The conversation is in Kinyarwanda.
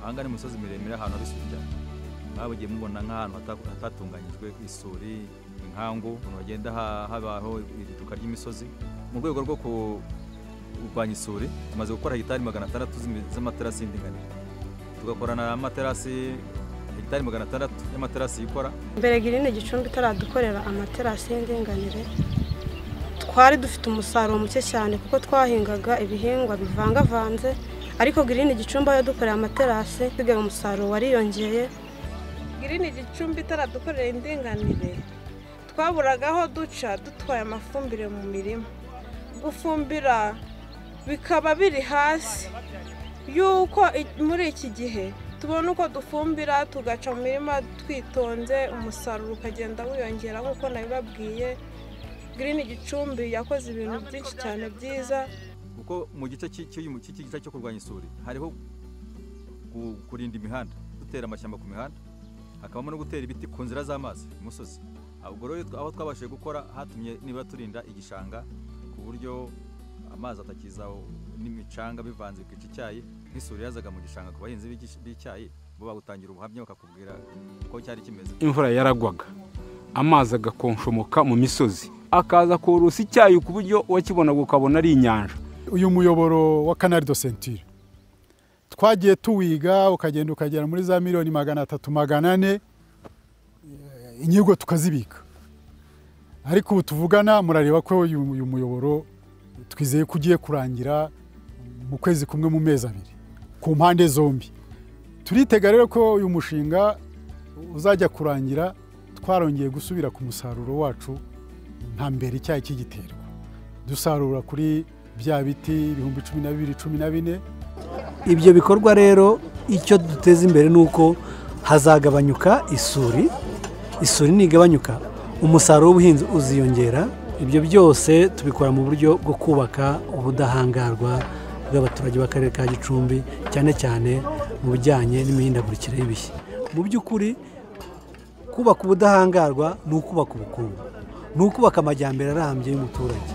ahangana imisozi miremire ahantu hari isuri cyane mwabugiye mubona nk'ahantu hata- hatatunganyijwe isuri inkangu ukuntu hagenda ha- habaho iriduka ry'imisozi mu rwego rwo ku- kurwanya isuri tumaze gukora hegitari magana atandatu z'imi- z'amaterasi y'indinganire tugakorana amaterasi hegitari magana atandatu y'amaterasi yikora mbere girine gicumbi itaradukorera amaterasi y'indinganire twari dufite umusaruro muke cyane kuko twahingaga ibihingwa bivangavanze ariko girine gicumbi aho yadukoreye amaterasi dusigaye umusaruro wariyongeye girini igicumbi itaradukorera indinganire twaburaga aho duca dutwaye amafumbire mu mirima gufumbira bikaba biri hasi yuko i- muri iki gihe tubona uko dufumbira tugaca mu mirima twitonze umusaruro ukagenda wiyongera nk'uko nabibabwiye girini igicumbi yakoze ibintu byinshi cyane byiza kuko mu gice cy'i- cy'uyu- cy'iki gice cyo kurwanya isuri hariho ku- kurinda imihanda dutera amashyamba ku mihanda hakabamo no gutera ibiti ku nzira z'amazi imusozi ubwo rero aho twabashije gukora hatumye niba turinda igishanga ku buryo amazi atakiza n'imicanga bivanze bikica icyayi nk'isuri yazaga mu gishanga ku bahinzi b'igish- b'icyayi bo bagutangira ubuhamya bakakubwira uko cyari kimeze imvura yaragwaga amazi agakonshomoka mu misozi akaza kurusa icyayi ku buryo wakibonaga ukabona ari inyanja uyu muyoboro wa kanari do sentire twagiye tuwiga ukagenda ukagera muri za miliyoni magana atatu magana ane eh, inyigo tukazibika ariko ubu tuvugana murareba ko uyu uyu muyoboro twizeye ko ugiye kurangira mu kwezi kumwe mu mezi abiri ku mpande zombi turitega rero ko uyu mushinga uzajya kurangira twarongeye gusubira ku musaruro wacu nka mbere icyayi cy'igiterwa dusarura kuri bya biti ibihumbi cumi na bibiri cumi na bine ibyo bikorwa rero icyo duteza imbere ni uko hazagabanyuka isuri isuri ntigabanyuka umusaruro w'ubuhinzi uziyongera ibyo byose tubikora mu buryo bwo kubaka ubudahangarwa bw'abaturage b'akarere ka gicumbi cyane cyane mu bijyanye n'imihindagurikire y'ibihe mu by'ukuri kubaka ubudahangarwa ni ukubaka ubukungu ni ukubaka amajyambere arambye y'umuturage